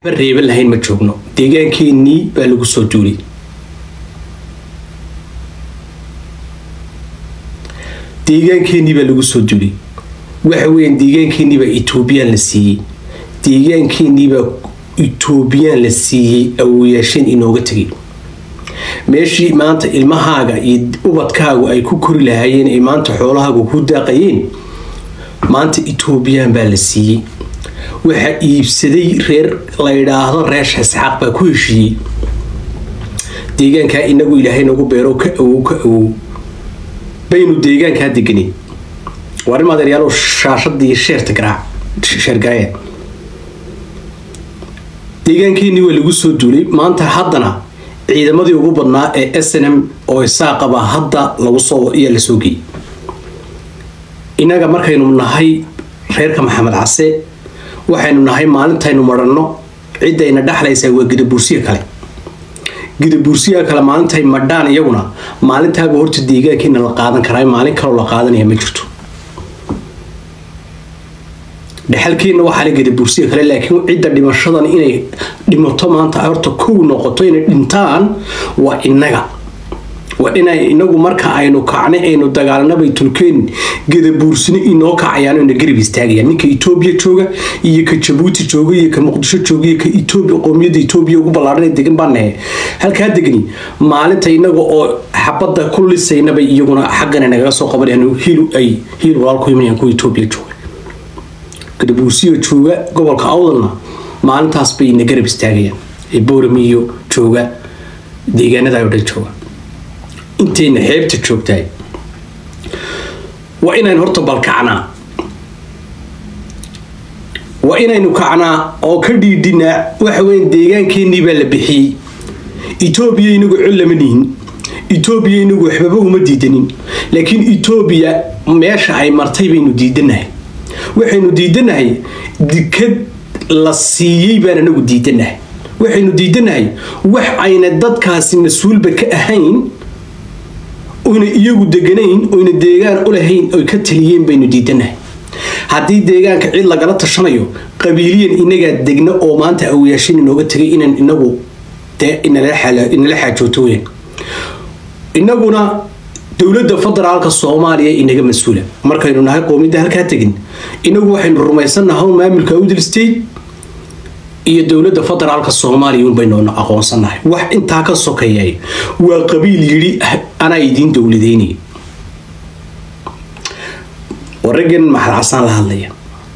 reeban lahayn ma joogno deegaankeenii baa lagu soo duulay deegaankeenii baa lagu soo duulay waxa weeyaan deegaankeenii baa etoobiyaan la siiyey deegaankeenii baa etoobiyaan la siiyey awoyaasheen inooga tegay meeshii maanta ilmahaaga iyo ubadkaagu ay ku kori lahaayeen ay maanta xoolahaagu ku daaqayeen maanta etoobiyaan baa la siiyey waxaa iibsaday reer la yidhaahdo reer isxaaq baa ku heshiiyey deegaankaa inagu ilaahay nagu beero ka awow ka awow baynu deegaankaa deganin waa rin adeeryaalo shaashadii sheerta garaac sheergareed deegaankeenii waa lagu soo duulay maanta haddana ciidamadii ugu badnaa ee snm oo isaaqaba hadda lagu soo iyaa la soo geeyey innaga markaynu nahay reerka maxamed case waxaynu nahay maalintaynu maranno ciddayna dhexlaysaa waa gidabuursiya kale gidabuursiya kale maalintay madhaan iyaguna maalintaaba horta deegaankiina la qaadan karaa maalin kaloo la qaadanaya ma jirto dhexalkiina waxaa la gidabuursiya kale laakiin cidda dhimashadan inay dhimato maanta horta kow noqoto inay dhintaan waa innaga waa inay inagu marka aynu kacnay aynu dagaalanabay tulkeen gadabuursino inoo kacayaan ina garab istaagayaan ninka etoobiya jooga iyo ka jabuuti jooga iyo ka muqdisho jooga iyo ka etoobiya qoomiyadda etoobiya ugu ballaadhan degan baa nahe halkaa degni maalinta inaga oo xabadda ku lisaynabay iyaguna xaggana nagaga soo qabanayaan hiil ay hiil walaal ku imanayaan kuwa etoobiya jooga gadabuursiyo jooga gobolka awdalna maalintaas bay ina garab istaagayaan ee booramiyo jooga deegaanada oo dhan jooga intayna xeebta joogtahay waa inaynu horta balkacnaa waa inaynu kacnaa oo ka dhiidhinaa waxa weya deegaankeenii baa la bixiyey etoobiya inagu col lama nihin etoobiya inagu waxbaba uma diidanin laakiin etoobiya meesha ay martay baynu diidanahay waxaynu diidanahay dikad la siiyey baan anagu diidanahay waxaynu diidanahay wax ayna dadkaasi mas-uulba ka ahayn oyna iyagu deganayn oyna deegaan u lahayn oy ka taliyeen baynu diidanahay haddii deegaanka cid lagala tashanayo qabiiliyan inagaa degna oo maanta awayaashin inooga tegay inaan inagu dee inala xaajooto weyn inaguna dowladda federaalka soomaaliya inaga mas-uula markaynu nahay qoomiyadda halkaa tegin inagu waxaynu rumaysannahay maamulka awdal state iyo dowladda federaalka soomaaliya unbaynu aqoonsanahay wax intaa ka sokeeyay waa qabiil yidhi anaa idiin dowladeynay waraggan maxal casaan la hadlaya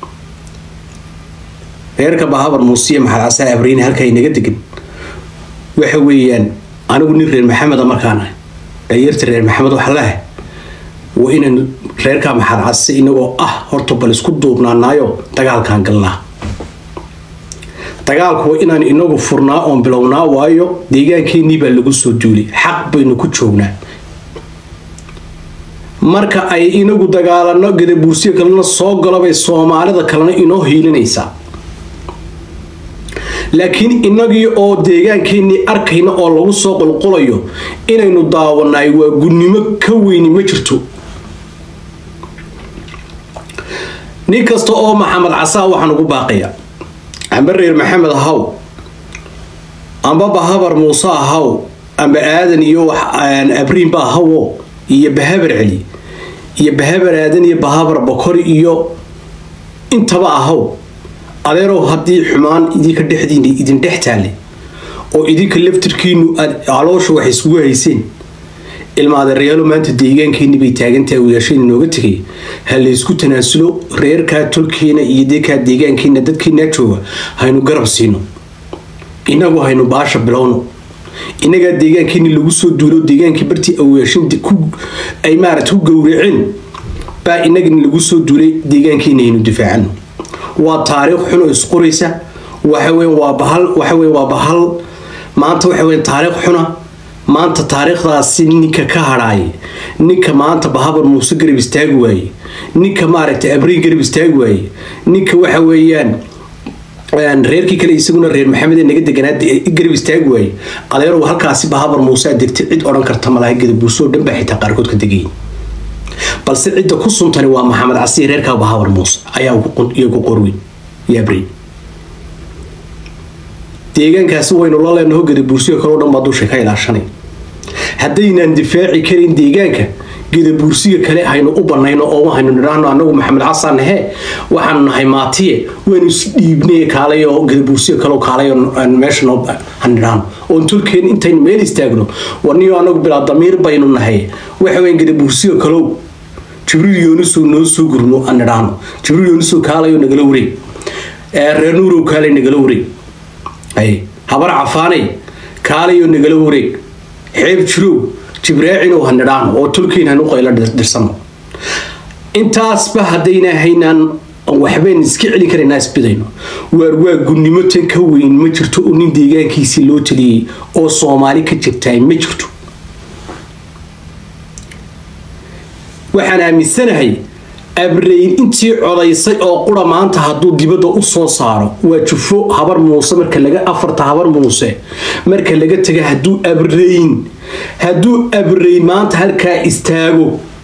reerka bahabar muusiya maxal casaan abriine halkaa inaga degan waxa weeyaan anigu nin reer maxameda markaan ahay dhalinyarta reer maxamed waxa leahay waa inaynu reerka maxal case inagoo ah horta bal isku duubnaanaayo dagaalkaan galnaa dagaalku waa inaan inagu furnaa oon bilownaa waayo deegaankeenii baa lagu soo duulay xaq baynu ku joognaa marka ay inagu dagaalano gadabuursiyo kalena soo galobay soomaalida kalena inoo hiilinaysaa laakiin inagii oo deegaankeenii arkayna oo lagu soo qulqulayo inaynu daawanaay waa gunnimo ka weyni ma jirto nin kasta oo maxamed casaa waxaan ugu baaqaya amba reer maxamed ahaw amba bahabar muuse ahaw amba aadan iyo abriinba ahawo iyo bahabar celi iyo bahabar aadan iyo bahabar bokori iyo intaba ahaw adeerow haddii xumaan idinka dhexdiina idin dhex taale oo idinka laftirkiinu aad caloosha wax isugu hayseen ilma adeerayaalo maanta deegaankeeni bay taagantahay awayaasheen inooga tegay ha laysku tanaasulo reerkaa tolkeena iyo dekaa deegaankeena dadkeenaa jooga haynu garab siino inagu haynu baasha bilowno inagaa deegaankeeni lagu soo duulo deegaankii bartii awayaashin ay maarata ku gowraceen baa inagana lagu soo duulay deegaankeena haynu difaacano waa taariikh xun oo isqoraysa waxaweyn waa bahal waxaweyn waa bahal maanta waxaweyn taariikh xuna maanta taariikhdaasi ninka ka hadhaaya ninka maanta bahabar muuse garab istaagi waaye ninka maaragtay abriin garab istaagi waaye ninka waxa weeyaan reerkii kale isaguna reer maxamed ee naga deganaa garab istaagi waaye adeerow halkaasi bahabar muuse degtay cid odhan karta malaha gadabuuso oo dhan baa xitaa qaarkood ka degayay balse cidda ku suntani waa maxamed casiir reerkaa bahabar muuse ayaa iyo ku qorweyn iyo abriin deegaankaasi waynu la leenaho gadabuursiga kaleo dhan baa dusha ka ilaashanay haddaynaan difaaci karin deegaanka gadabuursiga kale haynu u banayno oo haynu nidhaahno anagu maxamed xasan he waxaanu nahay maatiye waynu isdhiibnay kaalay oo gadabuursiga kale kaalay meesha hanidhaahno oon tolkeen intaynu meel istaagno warniyo anagu bilaa damiir baynu nahay waxa weyn gadabuursiga kalow jibriil yoonisow noo soo gurno aan nidhaahno jibriil yoonisow kaalayo nagala wareeg reer nuurow kaalay nagala wareeg habar cafaanay kaalayo nagala wareeg xeeb jirow jibraacinow ha nidhaahno oo tolkiin hanu qaylo dirsano intaasba haddayna haynaan waxbaynu iska celi karaynaa isbidayno waar waa gunnimo tan ka weyn ma jirto oo nin deegaankiisii loo taliyey oo soomaali ka jirtaay ma jirto waxaan aaminsanahay abreyn intii codaysay oo qura maanta hadduu dibadda u soo saaro waa jufo habar muuse marka laga afarta habar muuse marka laga taga hadduu abreyn hadduu abreyn maanta halkaa istaago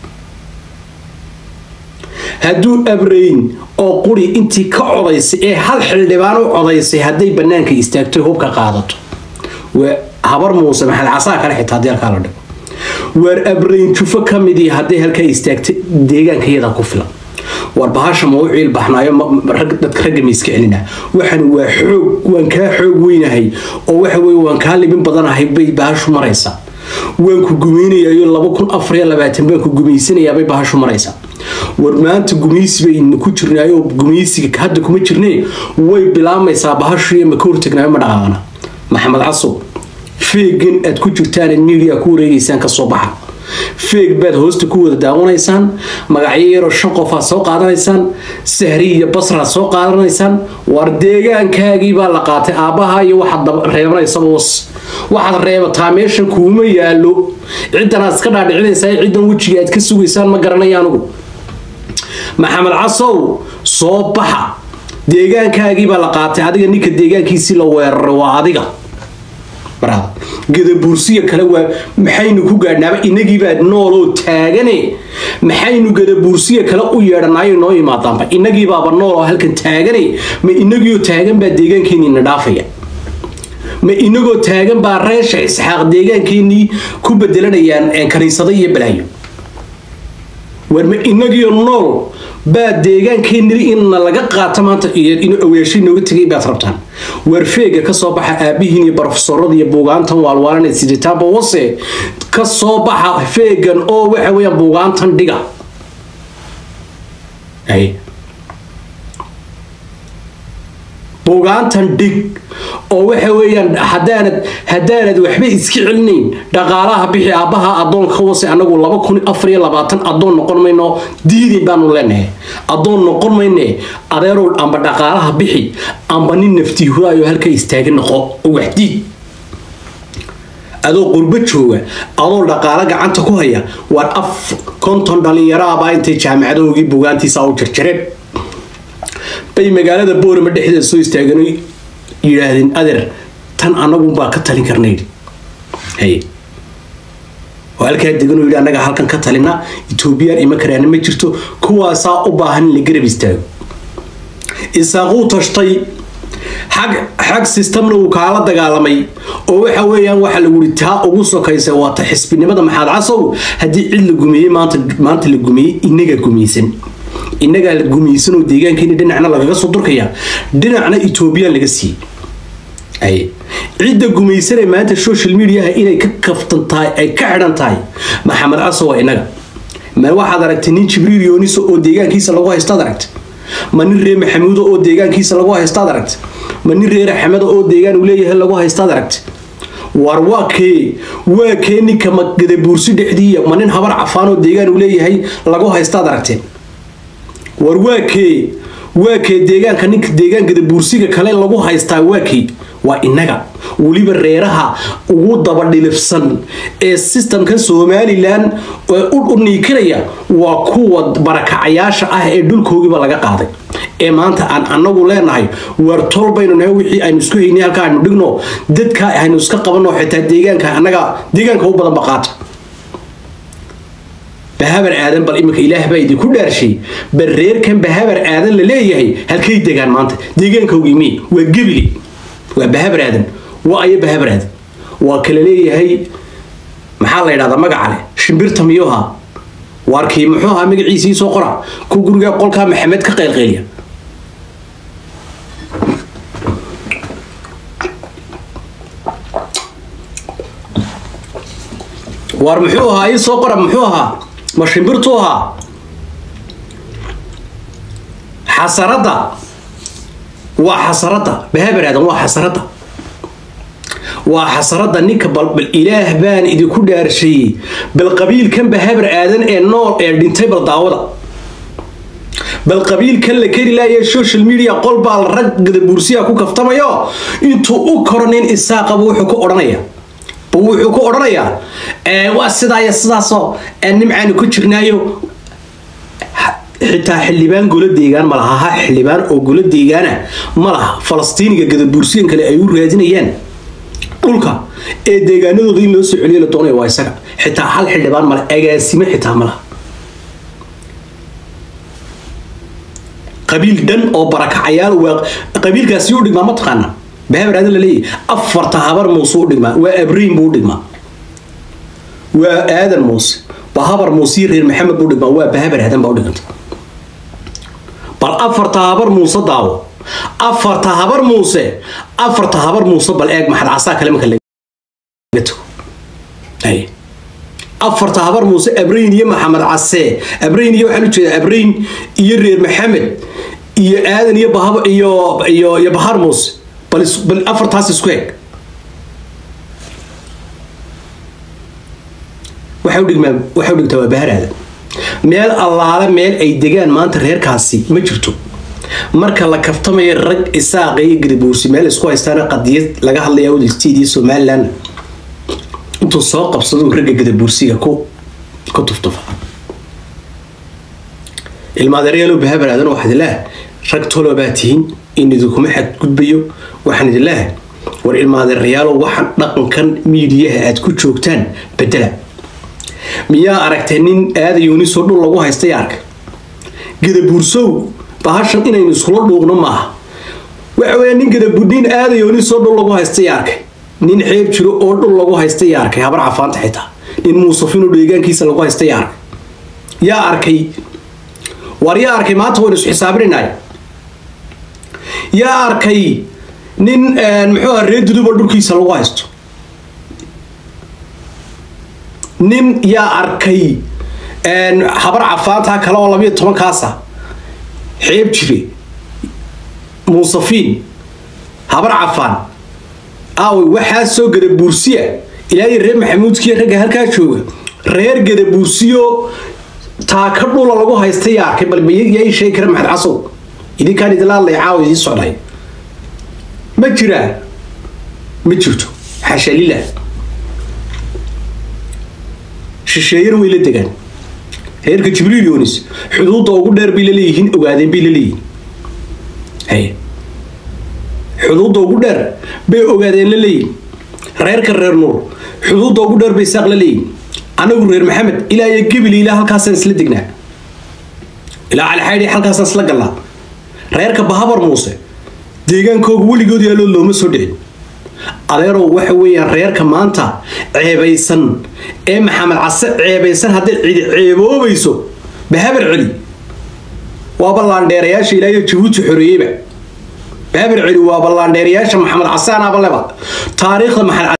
hadduu abreyn oo quri intii ka codaysay ee hal xildhibaan u codaysay hadday bannaanka istaagto hubka qaadato habar muuse maxamed casaa kale xitaa haddii halkaa la dhigo waar abreyn jufo ka midii hadday halkaa istaagtay deegaanka iyadaa ku filan war bahasha ma u ciil baxnaayo dadka ragga ma iska celina waxan waa xoog waan kaa xoog weynahay oo waxa weye waan kaa libin badanahay bay bahashu maraysaa waan ku gumaynayayo laba kun afar iyo labaatan baan ku gumaysanayaabay bahashu maraysaa war maanta gumaysi baynu ku jirnaayo gumaysiga hadda kuma jirnee way bilaamaysaa bahashu iyo maka hortagnaayo ma dhaqaaqana maxamed casow feegan aad ku jirtaan media ku wareegeysaan kasoo baxa feeg baad hoosta ku wada daawanaysaan magacyo yaroo shan qof aad soo qaadanaysaan sahri iyo basraad soo qaadanaysaan war deegaankaagii baa la qaatay aabbaha iyo waxaad reebanaysaba was waxaad reebataa meeshan kuuma yaalo ciddan aad iska dhaadhicinaysaa ciddan wejiga aad ka sugaysaan ma garanaya anugu maxamed casow soo baxa deegaankaagii baa la qaatay adiga ninka deegaankiisii la weeraray waa adiga gadabuursiga kale waa maxaynu ku gaadhnaaba inagiibaa nooloo taagane maxaynu gadabuursiga kale u yeedhanaayo noo imaadaanba inagiibaaba nooloo halkan taagane ma inagiioo taagan baa deegaankeenina dhaafaya ma inagoo taagan baa reesha isxaaq deegaankeenii ku bedelanayaan kaniisado iyo balaayo war ma inagiio nool baa deegaankeenii inna laga qaata maanta inuu aweeshay nooga tegay baad rabtaan war feega kasoo baxa aabihiin iyo barofesorada iyo buugaantan waalwaalan siditaanba wase kasoo baxa feegan oo waxa weyaan buugaantan dhiga buugaantan dhig oo waxa weeyaan hadaanad haddaanad waxba iska celinayn dhaqaalaha bixi aabbaha adoonka wase anagu laba kun afar iyo labaatan adoon noqon mayno diidin baanu leenahay adoon noqon mayne adeerow amba dhaqaalaha bixi amba nin naftiihuraayo halka istaaga noqo oo waxdiid adoo qurbo jooga adoo dhaqaalo gacanta ku haya waar af konton dhalinyaraabaa intay jaamacadoogii buugaantiisa u jarjareen bay magaalada boorama dhexdeeda soo istaageen yidhaahdeen adeer tan anagunbaa ka talin karnayd oo halkaa degan oo yidhi annaga halkan ka talina etoobiyaan ima karaana ma jirto kuwaasaa u baahan in la garab istaago isaaquu tashtay xag xag sistamna uu kaala dagaalamay oo waxa weeyaan waxa lagu yidhi taa ugu sokaysa waa ta xisbinimada maxaad casow haddii cid la gumeeyey maanta maanta la gumeeyey inaga gumeysan innagaa la gumaysanoo deegaankeeni dhinacna lagaga soo durkaya dhinacna etoobiyaan laga siiyey cidda gumaysanee maanta social mediaha inay ka kaftan tahay ay ka xidhan tahay maxamed caso waa innaga ma waxaad aragtay nin jibriil yooniso oo deegaankiisa lagu haystaad aragtay ma nin reer maxamuudo oo deegaankiisa lagu haystaad aragtay ma nin reer axmedo oo deegaan uu leeyahay lagu haystaad aragtay war waa kee waa kee ninka magadabuursi dhexdiiya ma nin habar cafaan oo deegaan uu leeyahay lagu haystaad aragteen war waa kee waa kee deegaanka ninka deegaankada buursiga kale lagu haystaa waa kee waa innaga weliba reeraha ugu dabadhilifsan ee sistamkan somalilan u niikinaya waa kuwa barakacayaasha ah ee dhulkoogiiba laga qaaday ee maanta aan anagu leenahay war tol baynu nahay wixii aynu isku haynay halka aynu dhigno dadka aynu iska qabanno xitaa deegaanka annaga deegaanka u badan baqaata bahabar aadan bal iminka ilaah baa idinku dhaarshay bal reerkan bahabar aadan la leeyahay halkay degaan maanta deegaankawgii mi waa gebile waa bahabar aadan waa ayo bahabar aadan waa kala leeyahay maxaa la yidhahdaa magaca leh shimbirta miyuha waarkii muxuu ahaa magaciisii soo qora ku guriga qolkaa maxamed ka qaylqayliya waar muxuu ahaa ii soo qora muxuu ahaa ma shimbirtuu ahaa xasaradda waa xasaradda bahabar aadan waa xasaradda waa xasaradda ninka balbal ilaah baan idinku dhaarsheeyey bal qabiilkan bahabar aadan ee nool ee dhintay bal daawada bal qabiilkan la keri laaya social media qol baa la rag gadabuursiya ku kaftamayo intuu u koro nin isaaqaba wuxuu ku odhanaya wuxuu ku odhanayaa waa sidaa iyo sidaasoo nimcaanu ku jirnaayo xitaa xildhibaan golo deegaan ma laha ha xildhibaan oo golo deegaana ma laha falastiiniga gadabuursiyan kale ay u raadinayaan dhulka ee deegaanadooda in loo soo celiyo la doonaya waa isaga xitaa hal xildhibaan male agaasimo xitaa ma laha qabiil dhan oo barakacayaal waa qabiilkaasi u dhigmaa ma taqaana bahabar aadan la leeyahy afarta habar muuse u dhigmaa waa abriin buu u dhigmaa waa aadan muuse bahabar muuse reer maxamed buu dhigmaa waa bahabar aadan baa u dhiganta bal afarta habar muuse daawo afarta habar muuse afarta habar muuse bal eeg maxad casaa kale marka laga tago afarta habar muuse abrayn iyo maxamed casee abrayn iyo waxaan ujeedaa abrayn iyo reer maxamed iyo aadan iyo bahab iyo iyo iyo bahar muuse bal bal afartaas isku eg waxa u dhigmaa waxa u dhigtaa waa bahar aadan meel allaale meel ay degaan maanta reerkaasi ma jirto marka la kaftamayo rag isaaqa iyo garibuursi meel isku haystaana qadiyad laga hadlaya udiltiid iyo somaliland intuu soo qabsado ragga gadabuursiga ku ku tuftufa ilmaadeeryaalow bahabar aadan waxaad ilaah rag tolo baa tihiin in idinkuma xadgudbayo waxaan idin leehay war ilmaadeerayaalow waxaan dhaqankan miidiyaha aad ku joogtaan bedela miyaa aragtay nin aadayoonisoo dhul lagu haystay arka gadabuursow bahashan inaynu iskula dhuuqno maaha waxa weya nin gadabu nin aadayoonisoo dhul lagu haystay arkay nin xeeb jiro oo dhul lagu haystay arkay habar cafaanta xitaa nin muusafino deegaankiisa lagu haystay arkay yaa arkay war yaa arkay maanta waynu isu xisaabinaynaay yaa arkay nin muxuu aha reer duduba dhulkiisa lagu haysto nin yaa arkay habar cafaantaa kale oo labayo tobankaasa xeeb jire muusafiin habar cafaan aaway waxaa soo gadabuursiya ilaahay reer maxamuudkiiyo ragga halkaa jooga reer gadabuursiyo taaka dhula lagu haysta yaa arkay bal yaa ii sheegi kara maxad casow idinkaan idinla hadlaya caawa idiin socday ma jiraa ma jirto xasha lilah shisheeyana way la degaan reerka jibriil yonis xuduudda ugu dheer bay la leeyihiin ogaadeen bay la leeyihiin hay xuduudda ugu dheer bay ogaadeen la leeyihin reerka reer nuur xuduudda ugu dheer bay saaq la leeyihin anagu reer maxamed ilaa iyo gebili ilaa halkaasaan isla degnaa ilaa calixaydhi halkaasaan isla gallaa reerka bahabar muuse deegaankooga weligood yaaloo looma soo dhicin adeerow waxa weeyaan reerka maanta ceebaysan ee maxamed case ceebaysan hadday cidi ceeboobayso bahabar celi waa ballaandheerayaasha ilaayo jabuuti xoreeyeyba bahabar celi waa ballaandheerayaasha maxamed case anaaba leba taariikhda maxamed